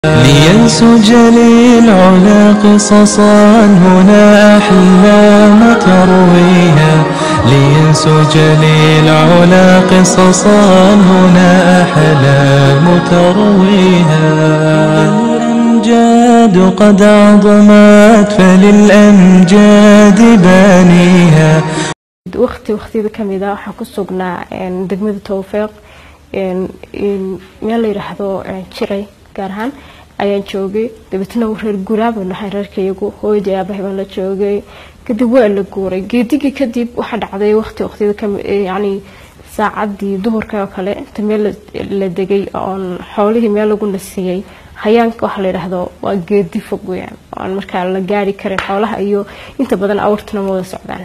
لينسج للعلا قصصا هنا أحلام ترويها لينسج للعلا قصصا هنا أحلام ترويها الأمجاد قد عظمت فللأمجاد بانيها waqti waqtiyada kamid a waxaan ku sugnaa degmada towfiiq meel la yidhaahdo jiray gaar ahaan ayaan joogay dabeetna reer guuraaba nahay reerkayagu hooyadii aabahay baan la joogay kadib waa la guuray geedigii kadib waxaa dhacday waqti waqtiyada yani saacadii duhurka oo kale inta meel la degay oon xoolihii meel lagu nasiyey hayaanka waxaa la yidhaahdo waa geedi fog weyaan oon markaa la gaari karin xoolaha iyo inta badan awrtuna ma wada socdaan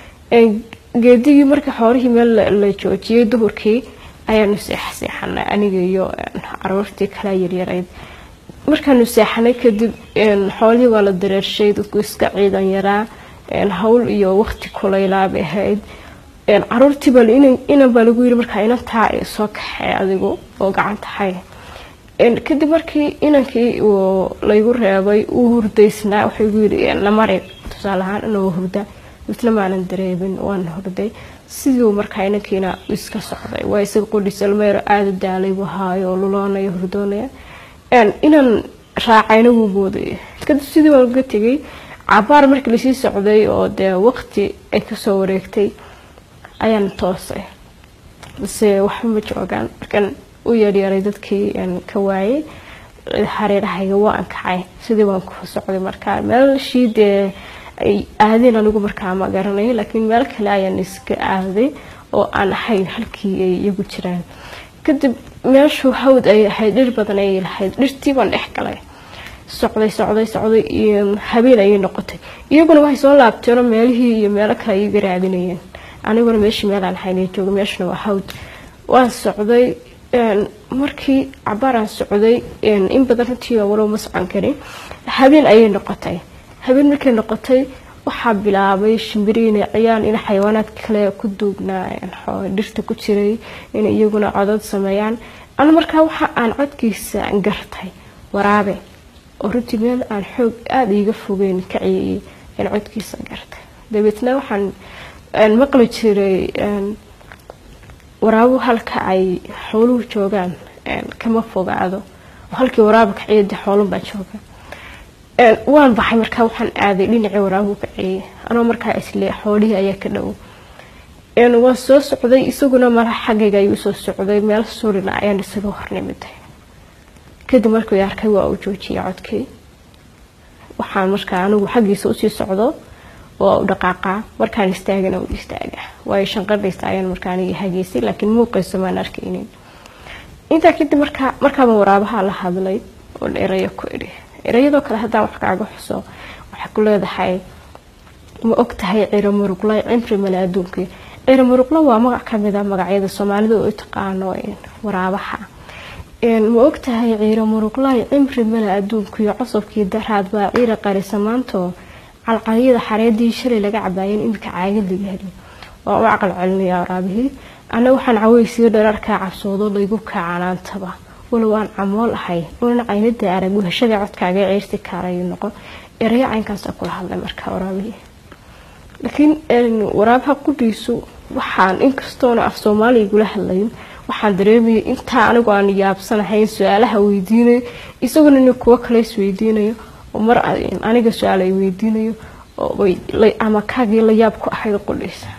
geedigii marka xoolihii meel la joojiyey duhurkii ayaanu seexseexanay aniga iyo caruurtii kala yaryarayd markaanu seexanay kadib xoolihii waa la dareershay dadku iska ciidan yaraa hawl iyo waqti kulaylaabay ahayd caruurtiiba inan baa lagu yiri markaa inantaa soo kaxee adigu oo gacanta hay kadib markii inankii laygu reebay uu hurdaysnaa wuxuu igu yiri namari tusaale ahaan inuu hurda misna maanan dareemin waan hurday siduu markaa inankiina iska socday waa isaga qudhis almeero aada daalay buu haayo luloonaya hurdoonaya inaan raacayna wuu moodaya kadib sidii waan uga tegay cabaar markii lasii socday oo dee waqti ay kasoo wareegtay ayaan toosay base waxba ma joogaan markaan u yeeryeeray dadkii ka waayay hareerahayga waan kacay sidii waan ku socday markaa meelshii dee ay aadeen anigu markaa ma garanayo laakiin meel kale ayaan iska aaday oo aan ahayn halkii ay iyagu jiraan kadib meeshu hawd ay ahayd dhir badan ayay lahayd dhirtii baan dhex galay socday socday socday habeen ayay noqotay iyaguna waxay soo laabteenoo meelihii iyo meelo kale ay iga raadinayeen aniguna meeshii meelaan ahayn jooga meeshuna waa hawd waan socday markii cabaaraan socday in badan runtii walow ma socon karin habeen ayay noqotay habeen markay noqotay waxaa bilaabay shimbiriin ciyaan in xayawaanaad kale ku duugnaa dhirta ku jiray inay iyaguna codod sameeyaan ana markaa waxa aan codkiisa gartay waraabe oo runtii meel aan xoog aada iiga fogeyn ka ciyayay aan codkiisa gartay dabeetna waxaan maqli jiray waraabo halka ay xooluhu joogaan kama fogaado halkii waraaba ka ciyade xoolunbaa jooga waan baxay markaa waxaan aaday dhinacii waraabuhu ka ciyay anoo markaa isle xoolihii ayaa ka dhow waan soo socday isaguna mala xaggayga ayuu soo socday meel surina ayaan isaga hornimiday kadib markuu arkay waa uu joojiyay codkii waxaan markaa anigu xaggiisa usii socdo waa u dhaqaaqaa markaan istaagana u istaaga waayo shanqadhaysta ayaan markaa aniga hageysay laakiin muuqayso maan arkaynin intaa kadib markaa markaaba waraabaha la hadlay oo erayo ku idhi erayadoo kale haddaan wax kaaga xuso waxay ku leedahay ma og tahay ciro muruqla cimri male adduunkii ciro muruqla waa magac kamid a magacyada soomaalida oo taqaano waraabaha ma og tahay ciiro muruqlay cimri male adduunkiyo cosabkii daraad baa ciira qarisa maantoo calqalyada xareedii shalay laga cabaayeen imika caagad laga heli waa u caqal celinaya waraabihii ana waxaan caweysiyo dhararkaa cabsoodo laygu kaacanaantaba walow aan camool ahay unan caynada arag wehashada codkaaga ceyrsi kaarayu noqon erayo caynkaasa kula hadlay markaa waraabihii laakiin waraabaha qudhiisu waxaan inkastoona af soomaaliya igula hadlayin waxaan dareemayay intaa anigu aan yaabsanahayn su-aalaha weydiinayo isaguna in kuwo kale isweydiinayo oo mar aniga su-aal ay weydiinayo ama kaagii la yaab ku ahayd qudhiisa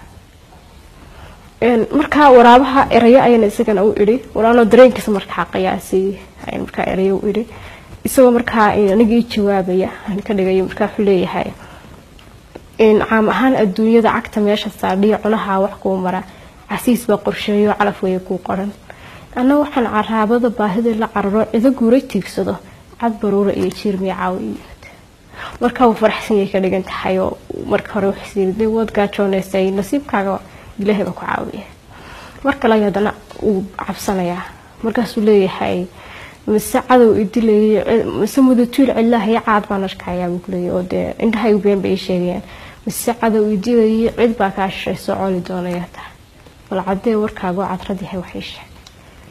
markaa waraabaha erayo ayaan isagana u idhi walaanoo dareenkiisa markaa qiyaasay ayaan markaa erayo u idhi isagoo markaa aniga ii jawaabaya aan ka dhigayo markaa wuxuu leeyahay caam ahaan adduunyada cagta meesha saadhiya cunaha wax kuu mara casiis baa qorsheeyo calaf weeye kuu qoran anna waxaan caraabada baahida la cararo cido guura tiigsado cad baruura iyo jiirmiya caawi yimid markaa wuu faraxsanyay ka dhigan tahay oo marka hore waxsiirday waad gaajooneysay nasiibkaaga ilaahay baa ku caawiya mar kale ay haddana uu cabsanayaa markaasuu leeyahay mise cadow idilayay mise mudatuul cidlahay caad baan arkayaa buu kuleeyahy oo dee indhahay been bay sheegayaan mise cadow idilayay cid baa kaa shishay soo coli doonaya tahay bal cadee warkaagoo cadrad yahay waxay sheeg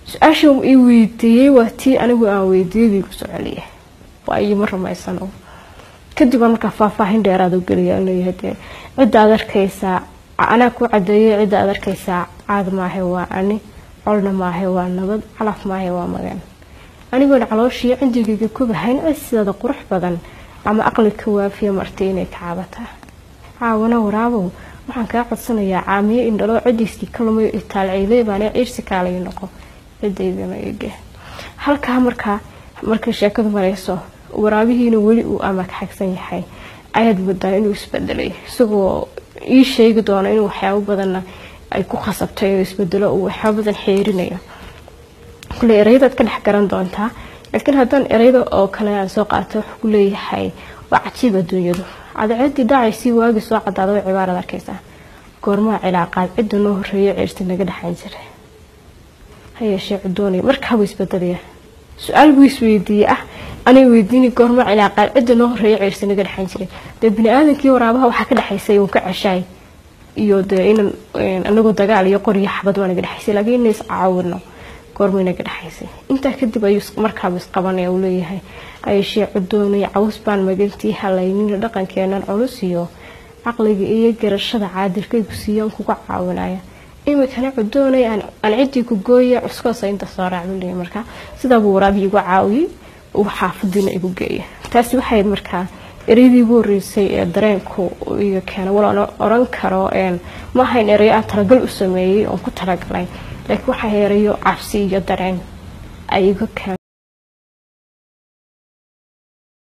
su-aasha ii weydiiyey waa tii anigu aan weydiiyadii ku soo celiyay waa iima rumaysano kadib aan markaa faahfaahin dheeraad u geliya leeyahay dee cidda aad arkaysaa anaa ku cadeeyay cidda aad arkaysaa caad maahe waa ani colna maahe waa nabad calaf maahe waa magan anigoon calooshii cindigayga kubahayn cid sidaada qurux badan ama aqli ka waafiya martay inay ka caabataa caawana waraabow waxaan kaa codsanayaa caamiye indhaloo cidiisii ka lumayo itaalciile baana ciirsi kaalay noqo cidaydana ege halkaa markaa markay sheekadu marayso waraabihiina weli uu ama ka xagsan yahay ayaad moodaa inuu isbedelay isagoo ii sheegi doono inuu waxyaabo badanna ay ku khasabtay inuu isbedelo uu waxyaabo badan xeerinayo kule ereyadaad ka dhex garan doontaa laakiin haddaan ereyada oo kale aan soo qaato wuxuu ku leeyahay waa cajiib adduunyadu cadceedii dhacaysii waagii soo cadaada way cibaarad arkaysaa goormaa cilaaqaad cidda noo horeeyo ceersi naga dhexan jiray hayeeshee cudoonaya markaabuu isbedelaya su-aal buu isweydiiyey ah anay weydiini goormaa cilaaqaad cidda noo horeeyo ceersi naga dhexan jiray dee bini-aadankii waraabaha waxaa ka dhexaysay uun ka ceshaay iyo dee inan anagoo dagaal iyo qoriyo xabad waa naga dhexaysay laakiin ina iscaawino goormay naga dhexaysay intaa kadib ayuu markaaba isqabanaya uu leeyahay ayeshee cudoonay caws baan magantii halaynina dhaqankeenan culus iyo caqliga iyo garashada caadilkaygu siiyaan kuga caawinaya imikana cudoonay aan ciddii ku gooya cuskoosa inta soo raacbuley markaa sidaabuu waraabii igu caawiyey uu xaafadiina igu geeya taasi waxayd markaa ereydii ugu horeysay ee dareenku iga keena wal oran karo ma ahayn ereyo aan talagal u sameeyey oon ku talagalay laakiin waxaa ereyo cabsi iyo dareen ay iga keen